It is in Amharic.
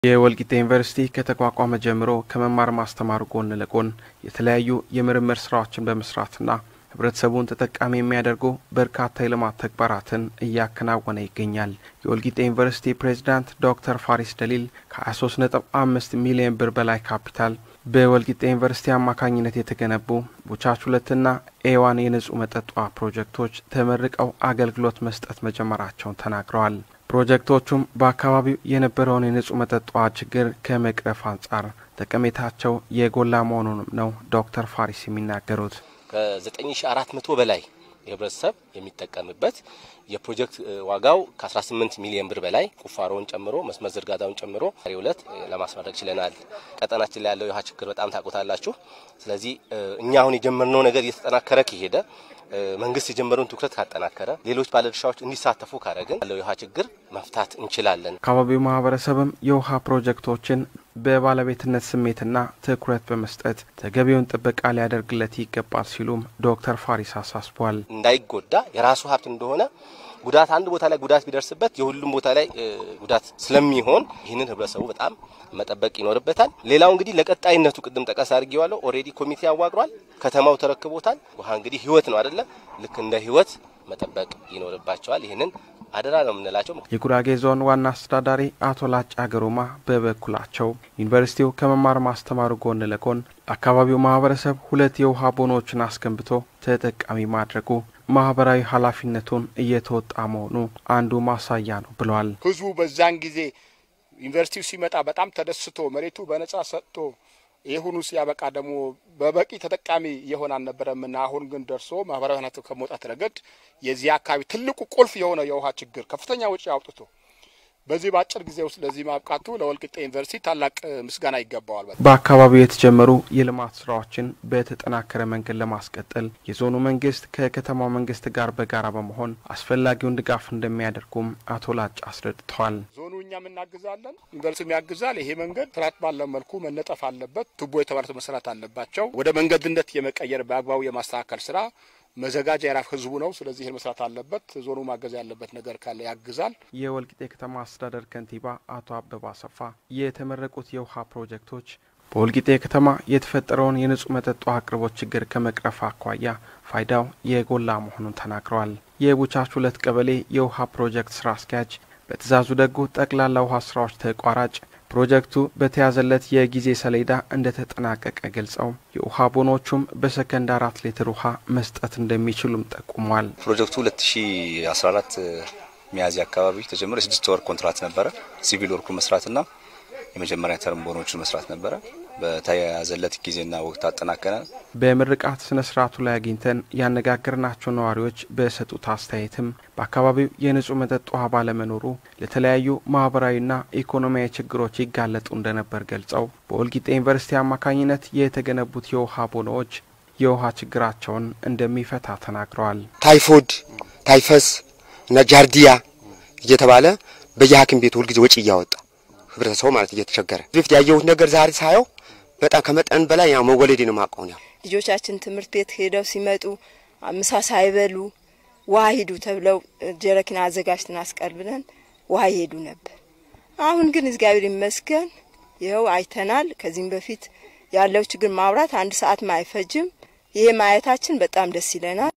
የወልቂጤ ዩኒቨርሲቲ ከተቋቋመ ጀምሮ ከመማር ማስተማሩ ጎን ለጎን የተለያዩ የምርምር ስራዎችን በመስራትና ህብረተሰቡን ተጠቃሚ የሚያደርጉ በርካታ የልማት ተግባራትን እያከናወነ ይገኛል። የወልቂጤ ዩኒቨርሲቲ ፕሬዚዳንት ዶክተር ፋሪስ ደሊል ከ23 ነጥብ አምስት ሚሊዮን ብር በላይ ካፒታል በወልቂጤ ዩኒቨርሲቲ አማካኝነት የተገነቡ ቡቻች ሁለትና ኤዋን የንጹህ መጠጥ ውሃ ፕሮጀክቶች ተመርቀው አገልግሎት መስጠት መጀመራቸውን ተናግረዋል። ፕሮጀክቶቹም በአካባቢው የነበረውን የንጹህ መጠጥ ውሃ ችግር ከመቅረፍ አንጻር ጠቀሜታቸው የጎላ መሆኑንም ነው ዶክተር ፋሪስ የሚናገሩት። ከ9400 በላይ የህብረተሰብ የሚጠቀምበት የፕሮጀክት ዋጋው ከ18 ሚሊዮን ብር በላይ ቁፋሮውን ጨምሮ መስመር ዝርጋታውን ጨምሮ ዛሬ ዕለት ለማስመረቅ ችለናል። ቀጠናችን ላይ ያለው የውሃ ችግር በጣም ታውቁታላችሁ። ስለዚህ እኛ አሁን የጀመርነው ነገር እየተጠናከረ ከሄደ መንግስት የጀመረውን ትኩረት ካጠናከረ ሌሎች ባለድርሻዎች እንዲሳተፉ ካደረግን ያለው የውሃ ችግር መፍታት እንችላለን። አካባቢው ማህበረሰብም የውሃ ፕሮጀክቶችን በባለቤትነት ስሜትና ትኩረት በመስጠት ተገቢውን ጥበቃ ሊያደርግለት ይገባል ሲሉም ዶክተር ፋሪስ አሳስቧል። እንዳይጎዳ የራሱ ሀብት እንደሆነ ጉዳት አንድ ቦታ ላይ ጉዳት ቢደርስበት የሁሉም ቦታ ላይ ጉዳት ስለሚሆን ይህንን ህብረተሰቡ በጣም መጠበቅ ይኖርበታል። ሌላው እንግዲህ ለቀጣይነቱ ቅድም ጠቀስ አድርጌዋለሁ። ኦልሬዲ ኮሚቴ አዋቅሯል። ከተማው ተረክቦታል። ውሃ እንግዲህ ህይወት ነው አይደለም? ልክ እንደ ህይወት መጠበቅ ይኖርባቸዋል። ይህንን አደራ ነው የምንላቸው። የጉራጌ ዞን ዋና አስተዳዳሪ አቶ ላጫ ገሮማ በበኩላቸው ዩኒቨርሲቲው ከመማር ማስተማሩ ጎን ለጎን አካባቢው ማህበረሰብ ሁለት የውሃ ቦኖችን አስገንብቶ ተጠቃሚ ማድረጉ ማህበራዊ ኃላፊነቱን እየተወጣ መሆኑ አንዱ ማሳያ ነው ብለዋል። ህዝቡ በዛን ጊዜ ዩኒቨርሲቲው ሲመጣ በጣም ተደስቶ መሬቱ በነጻ ሰጥቶ ይሁኑ ሲያበቃ ደግሞ በበቂ ተጠቃሚ እየሆነ አልነበረምና አሁን ግን ደርሶ ማህበራዊ ኃላፊነቱ ከመውጣት ረገድ የዚህ አካባቢ ትልቁ ቁልፍ የሆነ የውሃ ችግር ከፍተኛ ወጪ አውጥቶ በዚህ በአጭር ጊዜ ውስጥ ለዚህ ማብቃቱ ለወልቂጤ ዩኒቨርሲቲ ታላቅ ምስጋና ይገባዋል። በአካባቢው የተጀመሩ የልማት ስራዎችን በተጠናከረ መንገድ ለማስቀጠል የዞኑ መንግስት ከከተማው መንግስት ጋር በጋራ በመሆን አስፈላጊውን ድጋፍ እንደሚያደርጉም አቶ ላጭ አስረድተዋል። ዞኑ እኛም እናግዛለን፣ ዩኒቨርሲቲም ያግዛል። ይሄ መንገድ ስርዓት ባለው መልኩ መነጠፍ አለበት። ቱቦ የተባሉት መሰራት አለባቸው። ወደ መንገድነት የመቀየር በአግባቡ የማስተካከል ስራ መዘጋጃ የራፍ ህዝቡ ነው። ስለዚህ ይህን መስራት አለበት። ዞኑ ማገዝ ያለበት ነገር ካለ ያግዛል። የወልቂጤ ከተማ አስተዳደር ከንቲባ አቶ አበባ አሰፋ የተመረቁት የውሃ ፕሮጀክቶች በወልቂጤ ከተማ የተፈጠረውን የንጹህ መጠጥ ውሃ አቅርቦት ችግር ከመቅረፍ አኳያ ፋይዳው የጎላ መሆኑን ተናግረዋል። የቡቻች ሁለት ቀበሌ የውሃ ፕሮጀክት ስራ አስኪያጅ በትእዛዙ ደጉ ጠቅላላ ውሃ ስራዎች ተቋራጭ ፕሮጀክቱ በተያዘለት የጊዜ ሰሌዳ እንደተጠናቀቀ ገልጸው የውሃ ቦኖቹም በሰከንድ አራት ሊትር ውሃ መስጠት እንደሚችሉም ጠቁሟል። ፕሮጀክቱ 2014 ሚያዝያ አካባቢ ተጀምሮ የስድስት ወር ኮንትራት ነበረ። ሲቪል ወርኩ መስራትና የመጀመሪያ ተርም ቦኖችን መስራት ነበረ። በተያያዘለት ጊዜና ወቅት አጠናቀነ። በምርቃት ስነ ስርዓቱ ላይ አግኝተን ያነጋገርናቸው ነዋሪዎች በሰጡት አስተያየትም በአካባቢው የንጹህ መጠጥ ውሃ ባለመኖሩ ለተለያዩ ማህበራዊና ኢኮኖሚያዊ ችግሮች ይጋለጡ እንደነበር ገልጸው በወልቂጤ ዩኒቨርሲቲ አማካኝነት የተገነቡት የውሃ ቦኖዎች የውሃ ችግራቸውን እንደሚፈታ ተናግረዋል። ታይፎይድ፣ ታይፈስ እና ጃርዲያ እየተባለ በየሐኪም ቤቱ ሁልጊዜ ወጪ እያወጣ ህብረተሰቡ ማለት እየተቸገረ በፊት ያየሁት ነገር ዛሬ ሳየው በጣም ከመጠን በላይ ያው መወለዴ ነው ማቀው ነው። ልጆቻችን ትምህርት ቤት ሄደው ሲመጡ ምሳ ሳይበሉ ውሃ ሂዱ ተብለው ጀረኪና አዘጋጅተን አስቀርብለን ውሃ ይሄዱ ነበር። አሁን ግን እግዚአብሔር ይመስገን ይኸው አይተናል። ከዚህም በፊት ያለው ችግር ማውራት አንድ ሰዓት አይፈጅም። ይሄ ማየታችን በጣም ደስ ይለናል።